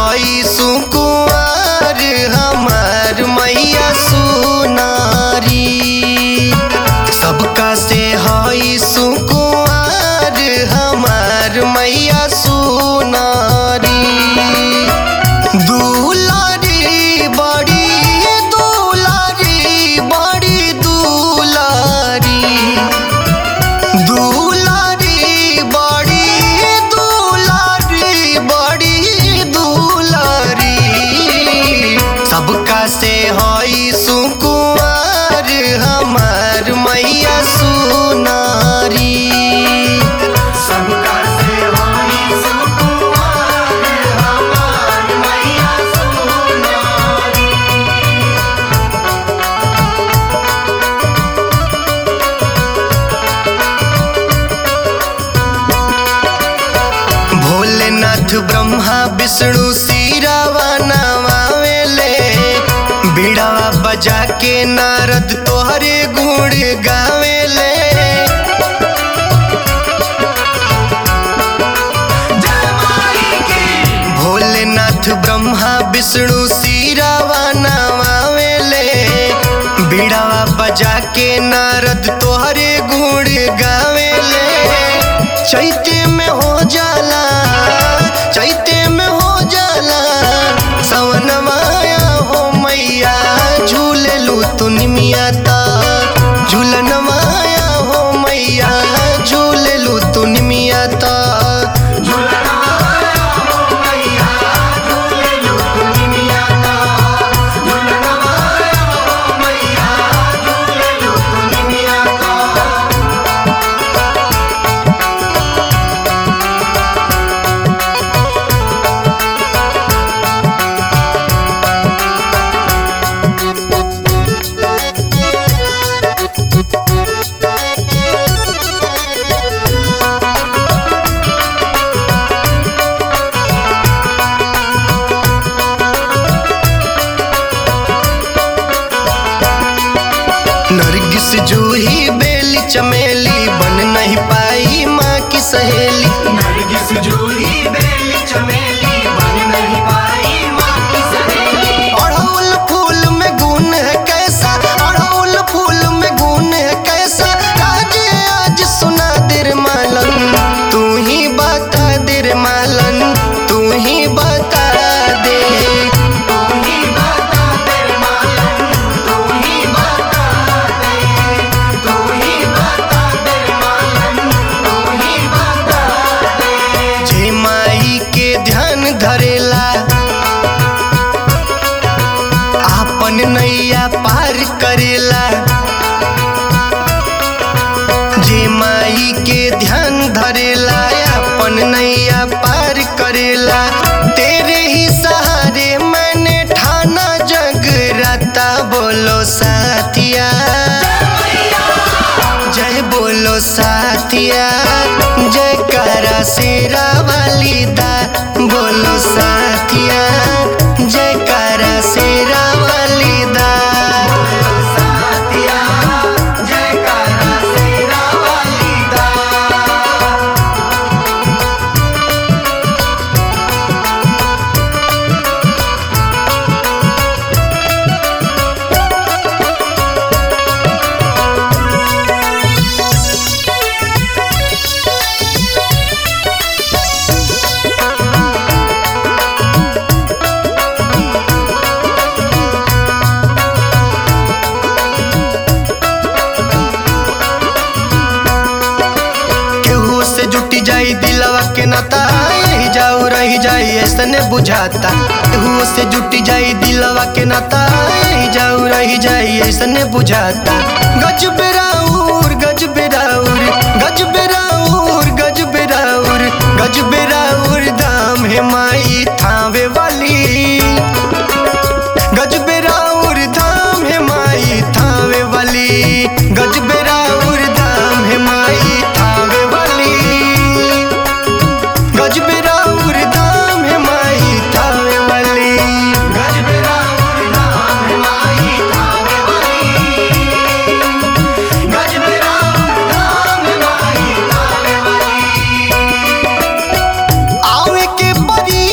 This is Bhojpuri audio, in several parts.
हई सुकुआर हमार मैया सुनारी सबका से हई सुकुआर हमार मैया सुनारी दुलारी बड़ी दुलारी बड़ी दुलारी दुलारी बड़ी दुलारी बड़ी दुलारी सबका से हई सुकुआर हमार मैया सुनारी सबका से हई सुकुआर हमार मैया सुनारी भोलेनाथ ब्रह्मा विष्णु सिरावा नवावेले बीड़ावा बजा के नारद तोहरे गुण गावेले भोलेनाथ ब्रह्मा विष्णु सिरावा नवावेले बीड़ावा बजा के नारद तोहरे गुण गावेले चैते में हो जाला चैते में हो जाला सवन माया हो मैया झूले लू तू निमिया ता झूलन माया हो मैया झूले लू तू निमिया ता झूलन माया हो मैया झूले लू तू निमिया ता झूलन माया हो मैया झूले लू तू निमिया ता नरगिस जूही बेली चमेली बन नहीं पाई माँ की सहेली नरगिस जूही बेली चमेली बन नहीं पाई माँ की सहेली अड़हुल फूल में गुण है कैसा अड़हुल फूल में गुण है कैसा आज आज सुना दिर मालन तू ही बता दिर मालन तू ही बता दे तू ही बता दे मालन तू ही बता दे तू ही बता दे मालन तू ही बता दे जे माई के ध्यान धरेला आपन नैया पार करेला जे माई के ध्यान धरेला अपन नैया पार करेला तेरे ही सहारे मैंने ठाना जगराता बोलो साथिया जय बोलो साथिया जय करा शेरा वाली दा बोलो साथिया जय करा शेरा वाली दा साथिया जयकारा शेरा वाली दा केहू से जुटी जाई दिलवा के नाता यही जाऊ रही जाई ऐसने बुझाता केहू से जुटी जाई दिलवा के नाता यही जाऊ रही जाई ऐसने बुझाता गज बेराउर गज बेराउर गज बेराउर गज बेराउर गज बेराउर दाम है माई थावे वाली गज बेराउर धाम है माई थावे वाली गज बेराउर धाम है माई थावे वाली गज बेराउर धाम है माई थावे वाली गजबेरा नाम है माई थावे वाली गजबेरा नाम है माई थावे वाली आवे के परी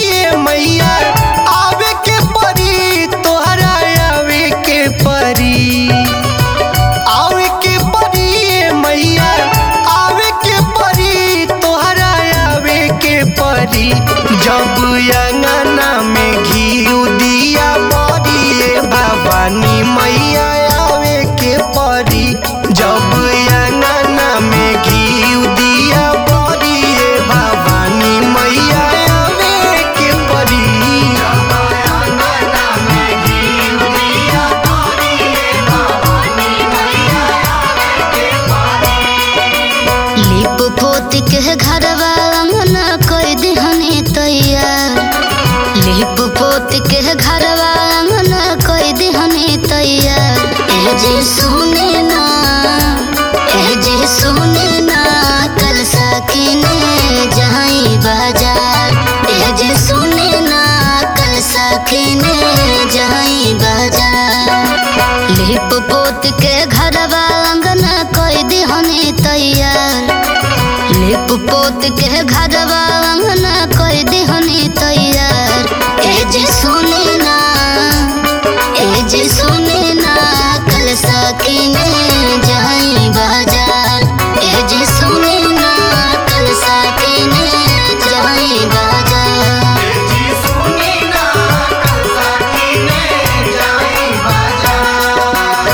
के घरवा अंगना कोई दिहनी तैयार लिप पोत के घरवा अंगना कोई दिहनी तैयार ए जी सुने ना ए जी सुने ना कल सकीने जाई बाजार ए जी सुने ना कल सकीने जाई बाजार लिप पोत के घरवा अंगना कोई दिहनी तैयार लिप पोत के घरवा अंगना कोई दिहनी तैयार ए जी सुने ना ए जी सुने ना कल सकीने जाई बाजार ए जी सुने ना कल सकीने जाई बाजार जी सुनी ना कल सकीने जाई बाजार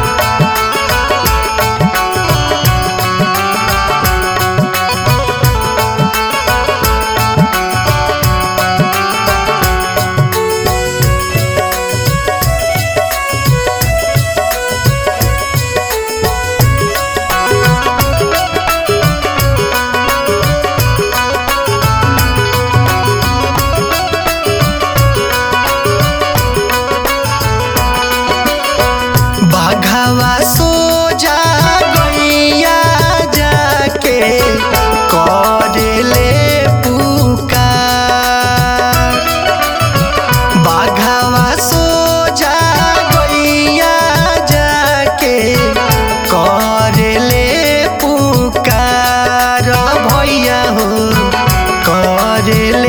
बाघावा सो जा गैया जाके करेले पुकार बाघावा सो जा गैया जाके करेले पुकार भैया हो करेले